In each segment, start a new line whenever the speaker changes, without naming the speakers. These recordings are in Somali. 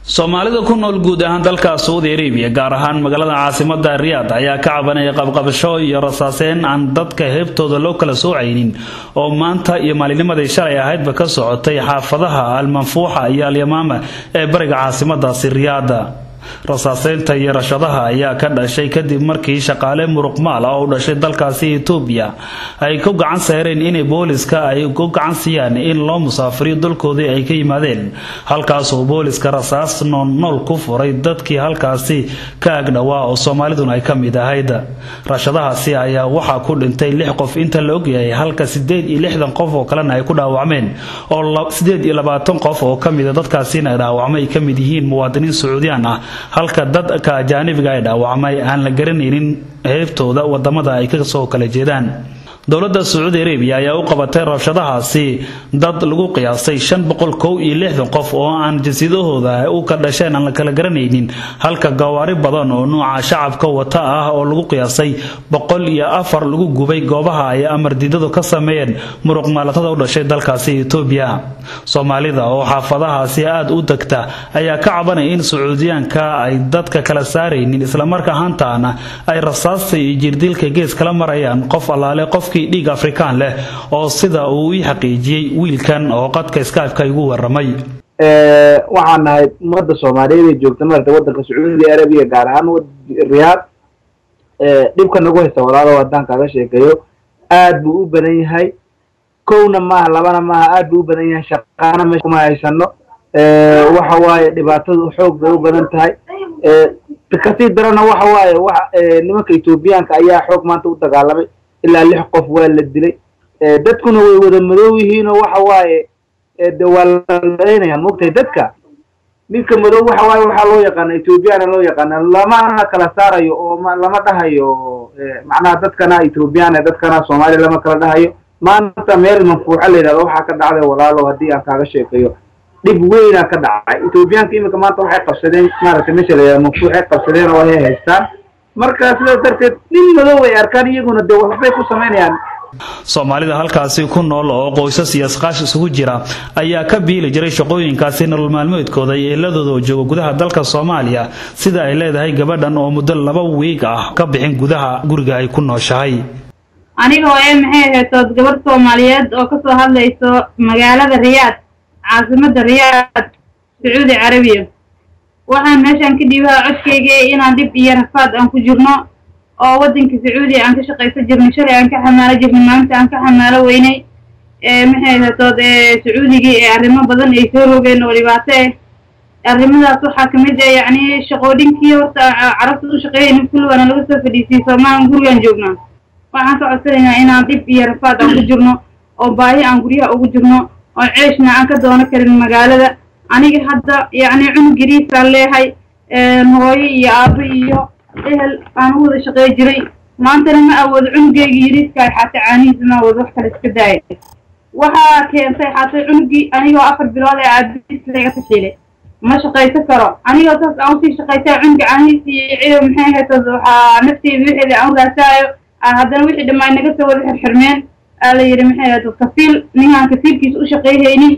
soomaalida ku nool guud ahaan dalka saudi arabiya gaar ahaan magaalada caasimada riyaad ayaa ka cabanaya qabqabasho iyo rasaaseyn aan dadka heebtooda loo kala soocaynin oo maanta iyo maalinimadii shalay ahaydba ka socotay xaafadaha almanfuuxa iyo alyamaama ee bariga caasimadaasi riyaada rasaaseynta iyo rashadaha ayaa ka dhashay kadib markii shaqaale muruqmaal ah oo u dhashay dalkaasi etoobiya ay ku gacan saareen inay booliska ay ku gacan siiyaan in loo musaafiriyo dalkoodii ay ka yimaadeen halkaasoo booliska rasaas noolnool ku furay dadkii halkaasi ka agdhowaa oo soomaaliduna ay ka mid ahayd rashadahaasi ayaa waxaa ku dhintay lix qof inta la ogyahay halka sideed iyo lixdan qof oo kalena ay ku dhaawacmeen oo sideed iyo labaatan qof oo kamida dadkaasina dhaawacmay ka mid yihiin muwaadiniin sacuudiyaan ah halka dadka ajaanibiga ay dhaawacmay aan la garanaynin heebtooda wadamada ay kasoo kala jeedaan dowladda sacuudi arabiya ayaa u qabatay rabshadahaasi dad lagu qiyaasay shan boqol kow iyo lixdan qof oo aan jinsidahooda u ka dhasheen aan la kala garanaynin halka gawaari badan oo nuuca shacabka wata ah oo lagu qiyaasay boqol iyo afar lagu gubay goobaha ay amar diidadu ka sameeyeen muruq maalatada u dhashay dalkaasi etoobiya soomaalida oo xaafadahaasi aada u degta ayaa ka cabanaya in sacuudiyaanka ay dadka kala saaraynin islamarka ahaantaana ay rasaasta iyo jirdilka gees kala marayaan qof allaale qof dhiig afrikaan leh oo sida uu ii xaqiijiyey wiilkan oo qadka skypeka igu waramay
waxaan nahay ummadda soomaaliyeed ee joogta maarata waddanka sacuudi arabiya gaar ahaan riyaad dhibka nagu haysta walaalo haddaan kaaga sheekeeyo aad buu u badan yahay kowna maaha labana maaha aad buu u badan yahay shaqaana meesha kuma haysano waxa waaye dhibaatadu xoog bay u badan tahay kasii darana waxa waaye wa nimanka etoobiyaanka ayaa xoog maanta u dagaalamay ilaa lix qof waa la dilay dadkuna way wada madow yihiinoo waxa waaye de waa lalaynayaan mogtahay dadka ninka madow waxa waaye waxaa loo yaqaana ethoobiyaana loo yaqaana lamana kala saarayo oo lama dhahayo macnaha dadkana ethoobiyaana dadkana soomaaliya lama kala dhahayo maanta meel manfuuxa la yidhahdo waxaa ka dhacday walaalo haddii aan kaaga sheekeeyo dhib weynaa ka dhacay ethoobiyaanka imika maanta waxay qabsadeen maaragtay meesha la yidhahdo manfuuxay qabsadeen oo ay haystaan marka sidaas darteed nin madow ay arkaan iyaguna de waxbay ku samaynayaan
soomaalida halkaasi ku nool oo qoysas iyo asqaash isugu jira ayaa ka biili jiray shaqooyinkaasi nolol maalmeedkooda iyo eeladooda oo jooga gudaha dalka soomaaliya sida ay leedahay gabadhan oo muddo laba wiig ah ka bixin gudaha guriga ay ku nooshahay
anigoo ee maxay ahaytood gabadh soomaaliyeed oo kasoo hadlayso magaalada riyaad caasimada riyaad sacuudi carabiya waxaan meeshaan ka dhiibaha codkayga inaan dhib iyo rafaad aan ku jirno oo waddanka sacuudiya aan ka shaqaysan jirnay shalay aan ka xamaalo jirnay maanta aan ka xamaalo weynay maxay hatood sacuudigii ee arrimo badan ay soo rogeen oo dhibaato eh arrimadaas waxaa kamid ah yacni shaqoodhinkii horta carabta u shaqeeyayna kulligaana laga soo fadhiisiyey soomaalian gurigaan joognaa waxaan ka codsanaynaa inaan dhib iyo rafaad aan ku jirno oo baahi aan guryaha ugu jirno oo ceeshna aan ka doono karin magaalada aniga hadda yacni cunug yariisaan leehay hooyo iyo aabo iyo ehel aan u wada shaqey jiray maantana ma awoodo cunugeyga yariiska ay xaatay caanihiisa ma awoodo wax kale iska daaya waxaa keentay xaatay cunugii anigoo afar bilood ee aabiis laga tashiilay ma shaqaysan karo anigoo saas aan usii shaqaysaa cunuga caanihiisa iyo cido maxay haytad waxaa nafteyda wixeeda aan u raasaayo haddana wixii dhammaan naga soo wada xirxirmeen aa la yidhi maxay haytad kafiil ninkaan kafiilkiisa u shaqeyhaynin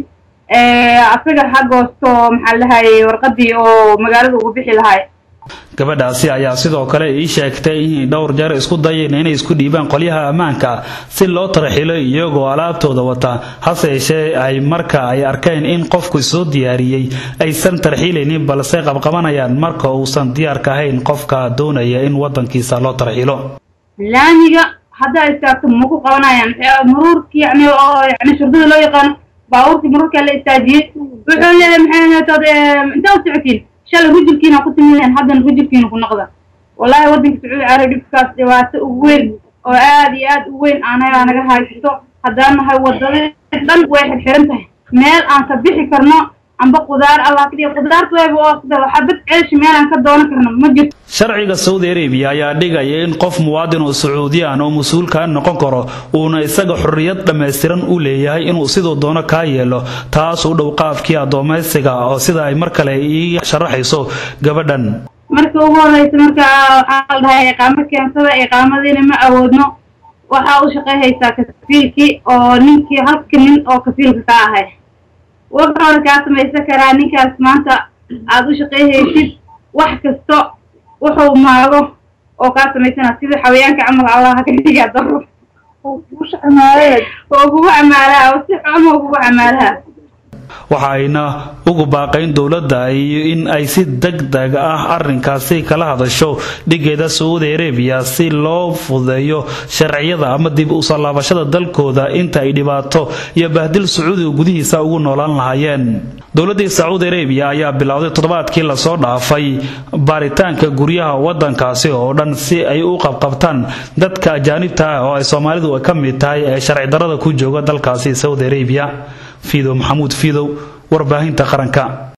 asaga ha goosto maxaa lahayay warqadii oo magaalada ugu bixi lahay
gabadhaasi ayaa sidoo kale ii sheegtay inay dhowr jeer isku dayeen inay isku dhiibaan qolyaha ammaanka si loo tarxilo iyagoo alaabtooda wata hase yeeshee ay marka ay arkeen in qofku soo diyaariyey aysan tarxiilaynin balse qabqabanayaan marka uusan diyaarka ahayn qofka doonaya in wadankiisa loo tarxilo
laamiga haddaa istaagto ma ku qabanayaan maruurki yani oo yani shurdada loo yaqaano baabuurkii mararkaa la istaajiyey wuxuu leeyahay maxay haytood intaa u socotiin shalay rujulkiina ku timideen haddana rujulkiina ku noqda wallahi waddanka sacuudi carabi dhibkaas dhibaato ugu weyn oo aad iyo aad u weyn aanagaa naga haysto haddaan nahay wadada dhan way xirxiran tahay meel aan ka bixi karno amba qudaar allah ka dhiga qudaarta wayba oo sida waxaa dad ceeshi meel aan ka doonan karno ma jirto
sharciga saudi arabiya ayaa dhigaya in qof muwaadin oo sacuudiyaan oo mas-uulka noqon karo uuna isaga xorriyad dhammaystiran u leeyahay inuu siduu doono kaa yeelo taas u dhow qaafkii addoomaysiga oo sida ay mar kale ii sharaxayso gabadhan
marka ugu horeysa marka waxaa la dhahay iqaamo keensada iqaamadiina ma awoodno waxaa u shaqeyhaysaa kafiilkii oo ninkii halka nin oo kafiilka ka ahay wuxuuna kaa samaysan karaa ninkaas maanta aada u shaqeyhaysid wax kasto wuxuu maago oo kaa samaysana sida xawayaanka camal allah ka dhigaa daro oo kugu camaalaha oo si xun oo kugu camaalaha
waxa ayna ugu baaqayn dowladda iyo in ay si deg deg ah arrinkaasi kala hadasho dhigeeda sacuudi arabiya si loo fudeeyo sharciyada ama dib u soo laabashada dalkooda inta ay dhibaato iyo bahdil sacuudiga gudihiisa ugu noolaan lahaayeen dowladdii sacuudi arabiya ayaa bilowday toddobaadkii lasoo dhaafay baaritaanka guryaha wadankaasi oo dhan si ay u qabqabtaan dadka ajaanibta ah oo ay soomaalidu ka mid tahay ee sharci darada ku jooga dalkaasi saudi arabiya fiidow maxamuud fiidow warbaahinta qaranka